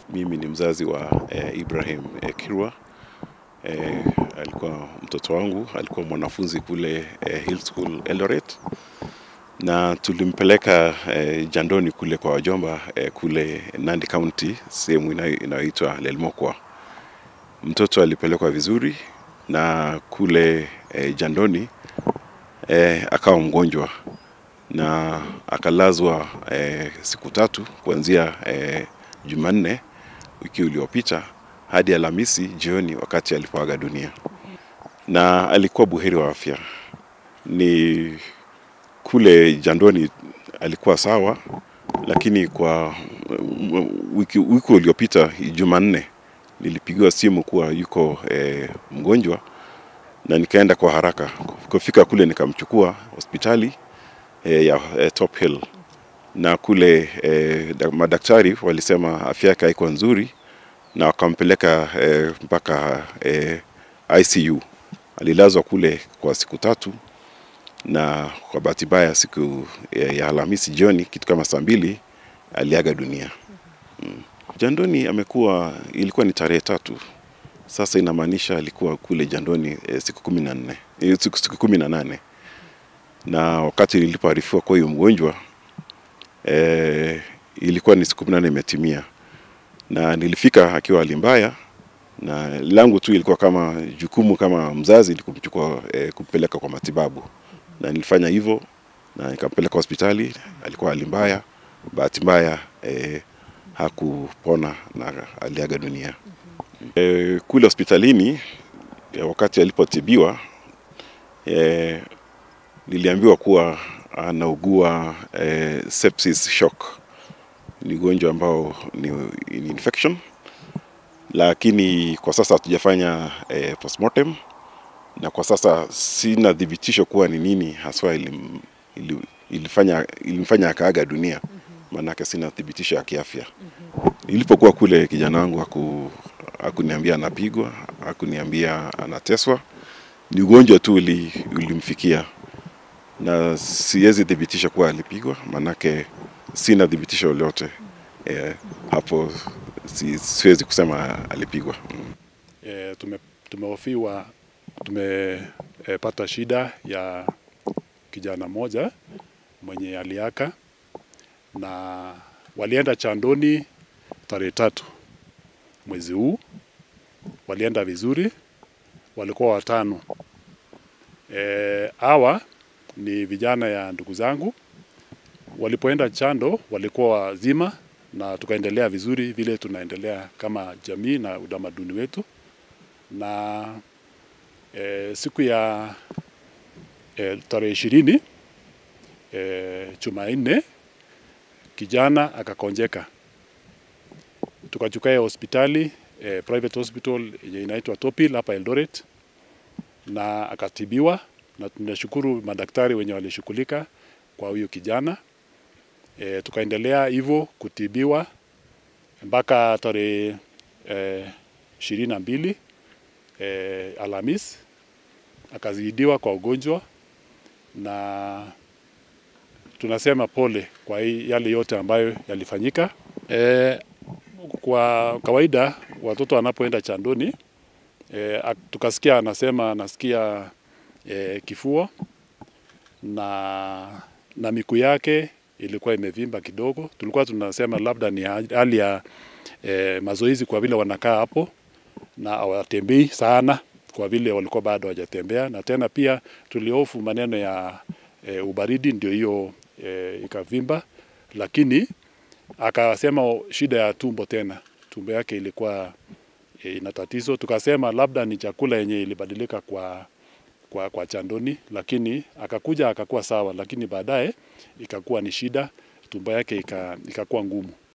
Mimi ni mzazi wa eh, Ibrahim eh, Kirwa. Eh, alikuwa mtoto wangu, alikuwa mwanafunzi kule eh, Hill School Eldoret, na tulimpeleka eh, jandoni kule kwa wajomba eh, kule Nandi County, sehemu inayo- inayoitwa Lelmokwa. Mtoto alipelekwa vizuri na kule eh, jandoni eh, akawa mgonjwa na akalazwa eh, siku tatu kuanzia eh, Jumanne wiki uliopita hadi Alhamisi jioni wakati alipoaga dunia, na alikuwa buheri wa afya. Ni kule jandoni alikuwa sawa, lakini kwa mm, wiki, wiki uliopita Jumanne nilipigiwa simu kuwa yuko eh, mgonjwa na nikaenda kwa haraka. Kufika kule nikamchukua hospitali eh, ya eh, Top Hill na kule eh, da- madaktari walisema afya yake haikuwa nzuri na wakampeleka eh, mpaka eh, ICU. Alilazwa kule kwa siku tatu na kwa bahati mbaya siku eh, ya Alhamisi jioni kitu kama saa mbili aliaga dunia. Mm. Jandoni amekuwa ilikuwa ni tarehe tatu sasa inamaanisha alikuwa kule jandoni eh, siku kumi na nne eh, siku, siku kumi na nane na wakati nilipoarifiwa kwa huyo mgonjwa eh, ilikuwa ni siku kumi na nane imetimia, na nilifika akiwa hali mbaya, na langu tu ilikuwa kama jukumu kama mzazi ni kumchukua eh, kumpeleka kwa matibabu, na nilifanya hivyo na nikampeleka hospitali. Alikuwa hali mbaya, bahati mbaya eh, hakupona na aliaga dunia. Eh, kule hospitalini eh, wakati alipotibiwa eh, niliambiwa kuwa anaugua eh, sepsis shock. Ni ugonjwa ambao ni, ni infection, lakini kwa sasa hatujafanya eh, postmortem na kwa sasa sina thibitisho kuwa ni nini haswa ilim, ili, ilifanya, ilimfanya akaaga dunia, maanake sina thibitisho ya kiafya. Nilipokuwa kule kijana wangu haku, hakuniambia anapigwa, hakuniambia anateswa. Ni ugonjwa tu uli, ulimfikia na siwezi thibitisha kuwa alipigwa, maanake sina thibitisho lolote eh, hapo si, siwezi kusema alipigwa mm. E, tume, tumehofiwa tumepata shida ya kijana mmoja mwenye aliaka na walienda Chandoni tarehe tatu mwezi huu. Walienda vizuri, walikuwa watano. E, hawa ni vijana ya ndugu zangu. Walipoenda Chando walikuwa wazima na tukaendelea vizuri vile tunaendelea kama jamii na utamaduni wetu na e, siku ya e, tarehe ishirini e, Jumanne kijana akakonjeka, tukachukua hospitali e, private hospital yenye inaitwa Topil hapa Eldoret, na akatibiwa, na tunashukuru madaktari wenye walishughulika kwa huyo kijana e, tukaendelea hivyo kutibiwa mpaka tarehe ishirini na mbili e, Alhamis akazidiwa kwa ugonjwa, na tunasema pole kwa hii yale yote ambayo yalifanyika. E, kwa kawaida watoto wanapoenda chandoni e, ak- tukasikia anasema anasikia e, kifua na, na miguu yake ilikuwa imevimba kidogo. Tulikuwa tunasema labda ni hali ya e, mazoezi kwa vile wanakaa hapo na hawatembei sana kwa vile walikuwa bado hawajatembea, na tena pia tuliofu maneno ya e, ubaridi ndio hiyo e, ikavimba, lakini akasema shida ya tumbo tena, tumbo yake ilikuwa e, ina tatizo. Tukasema labda ni chakula yenye ilibadilika kwa kwa, kwa chandoni, lakini akakuja akakuwa sawa, lakini baadaye ikakuwa ni shida, tumbo yake ika, ikakuwa ngumu.